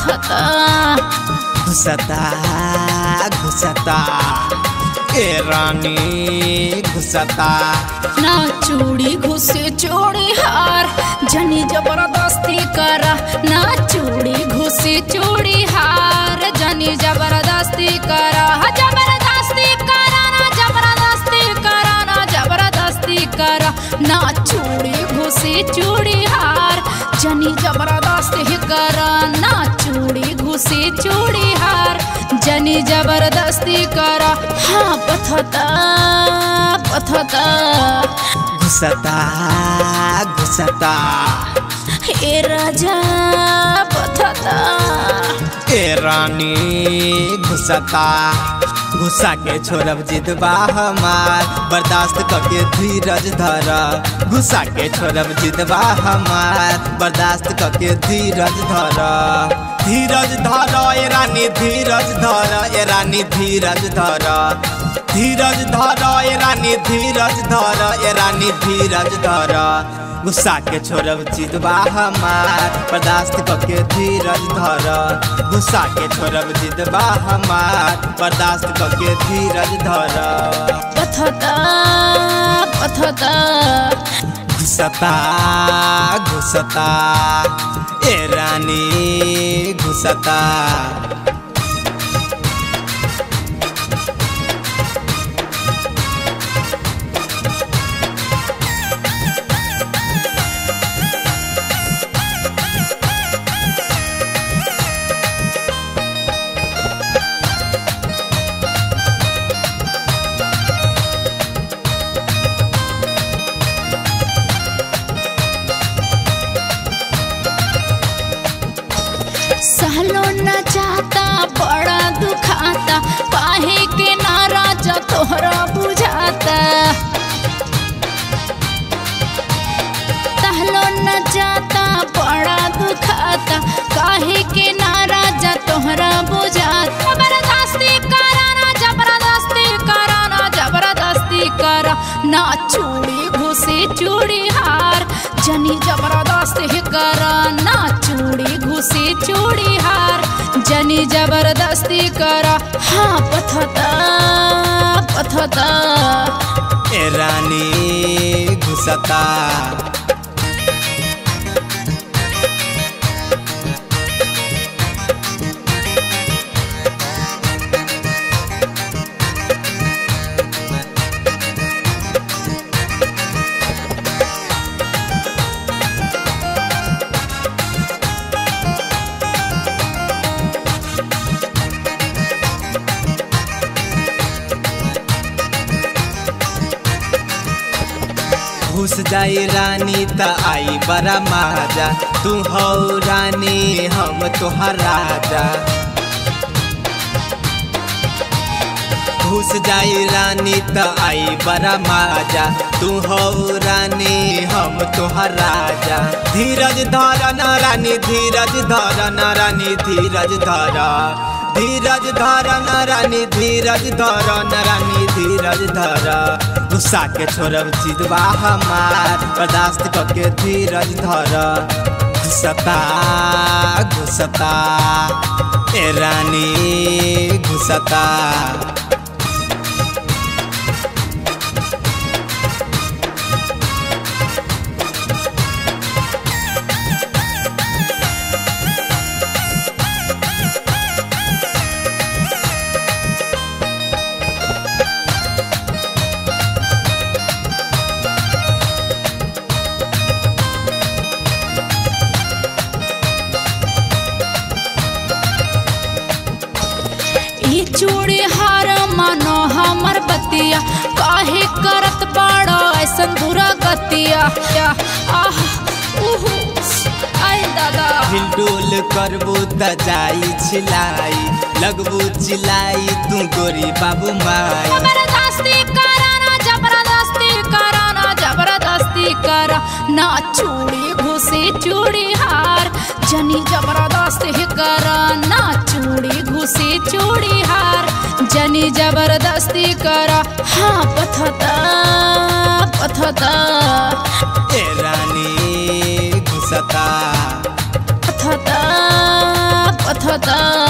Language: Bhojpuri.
पथता घुसता घुसता ए रानी घुसता ना चूड़ी घुसे चूड़ी हार जनी जबरदस्ती करा ना चूड़ी घुसे चूड़ी हार जनी जबरदस्ती करा हा, जबरदस्ती करा ना जबरदस्ती करा ना जबरदस्ती करा ना चूड़ी घुसे चूड़ी हार जनी जबरदस्ती करा ना चूड़ी घुसे चूड़ी हार जनी जबरदस्ती करा हाँ पथता पथता घुसता घुसता हे राजा पथता ए रानी घुसता घुसा के छोड़ब जिदबा हमार बर्दाश्त करके धीरज धर घुसा के छोड़ब जिदबा हमार बर्दाश्त करके धीरज धर धीरज धर ए रानी धीरज धर ए रानी धीरज धर धीरज धर ए रानी धीरज धर ए रानी धीरज धर गुस्सा के छोड़ब जिदबा हमार बर्दाश्त करके धीरज धर गुस्सा के छोड़ब जिदबा हमार बर्दाश्त करके धीरज धर पथता पथता घुसता घुसता ए रानी घुसता सहलो न चाहता बड़ा दुखाता काहे के नाराज तोहरा बुझाता सहलो न चाहता बड़ा दुखाता काहे के नाराज तोहरा बुझाता जबरदस्ती करा ना जबरदस्ती करा ना जबरदस्ती करा ना चूड़ी घुसे चूड़ी हार जनी जबरदस्ती करा ना चूड़ी घुसे चूड़ी हार जनी जबरदस्ती करा हाँ पथता पथता ए रानी घुसता घुस जाई रानी त आई बड़ा महाजा तू हो रानी हम तोहर राजा घुस जाई रानी त आई बड़ा महाजा तू हो रानी हम तोहर राजा धीरज धर न रानी धीरज धर न रानी धीरज धर धीरज धर न रानी धीरज धर न रानी धीरज धर गुस्सा के छोड़ब जिदबा हमार बर्दाश्त करके धीरज धर घुसता घुसता ए रानी घुसता ये चूड़ी हार मानो हमर बतिया काहे करत बाड़ो ऐसन बुरा गतिया या, आह उहु आय दादा हिलडोल करबू त जाई छिलाई लगबू चिलाई तू गोरी बाबू माई जबरदस्ती करा ना जबरदस्ती करा ना जबरदस्ती करा ना चूड़ी घुसे चूड़ी हार जनी जबरदस्ती करा ना चूड़ी घुसे चूड़ी हार जनी जबरदस्ती करा हाँ पथता पथता ए रानी घुसता पथता बथता